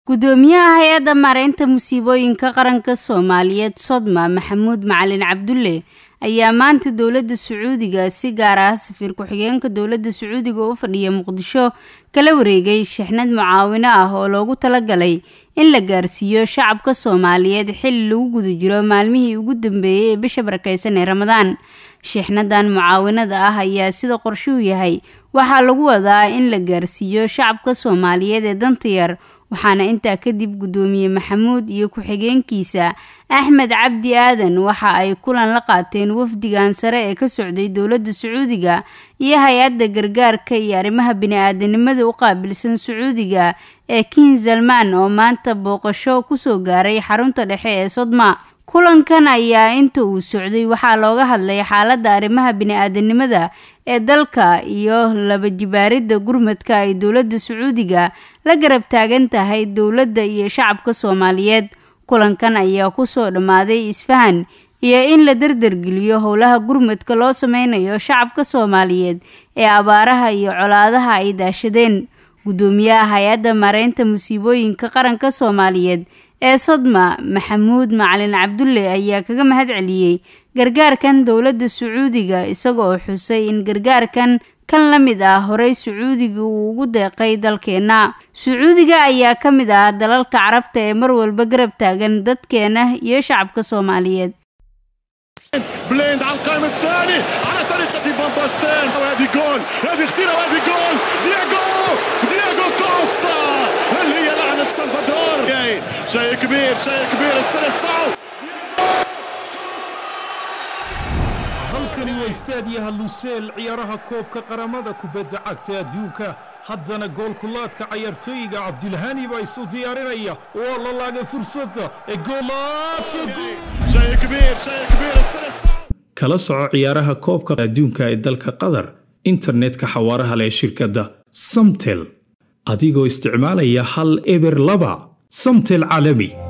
gudoomiyaha hay-adda maareynta musiibooyinka qaranka soomaaliyeed sodma maxamuud macalin cabdulle ayaa maanta dowladda sacuudiga si gaar ah safiir ku-xigeenka dowladda sacuudiga u fadhiya muqdisho kala wareegay shixnad mucaawino ah oo loogu talagalay in la gaarsiiyo shacabka soomaaliyeed xilli lagu guda jiro maalmihii ugu dambeeyey ee bisha barakeysan ee ramadaan shixnadan mucaawinada ah ayaa sida qorshuhu yahay waxaa lagu wadaa in la gaarsiiyo shacabka soomaaliyeed ee danta yar waxaana intaa kadib guddoomiye maxamuud iyo ku-xigeenkiisa axmed cabdi aadan waxa ay kulan la qaateen wafdigan sare ee ka socday dowladda sacuudiga iyo hay-adda gargaarka iyo arrimaha bini-aadanimada u qaabilsan sacuudiga ee kin salmaan oo maanta booqasho kusoo gaaray xarunta dhexe ee sodma kulankan ayaa inta uu socday waxaa looga hadlay xaaladda arrimaha bini-aadanimada ee dalka iyo laba jibaaridda gurmadka ay dowladda sacuudiga la garab taagan tahay dowladda iyo shacabka soomaaliyeed kulankan ayaa kusoo dhammaaday isfahan iyo in la dardargeliyo howlaha gurmadka loo sameynayo shacabka soomaaliyeed ee abaaraha iyo colaadaha ay daashadeen guddoomiyaha hay-adda maareynta musiibooyinka qaranka soomaaliyeed ee sodma maxamuud macalin cabdulle ayaa kaga mahad celiyey gargaarkan dowladda sacuudiga isagoo xusay in gargaarkan kan la mid ah horey sacuudiga uu ugu deeqay dalkeenna sacuudiga ayaa ka mid ah dalalka carabta ee mar walba garab taagan dadkeena iyo shacabka soomaaliyeed بليند على القائم الثاني على طريقة فان باستين وهذه جول هذه خطيرة وهذه جول دياغو دياغو كوستا اللي هي لعنة سلفادور شيء كبير شيء كبير السلسعو halkani waa istaadiyaha luseel ciyaaraha koobka qaramada kubadda cagta adduunka haddana goolkulaadka cayaartooyiga cabdilhani baa isu diyaarinaya waa la laagay fursadda ee شيء كبير شيء كبير السلسعو kala soco ciyaaraha koobka adduunka ee dalka qatar internetka xawaaraha leh shirkadda samtel adigoo isticmaalaya hal eber laba samtel caalami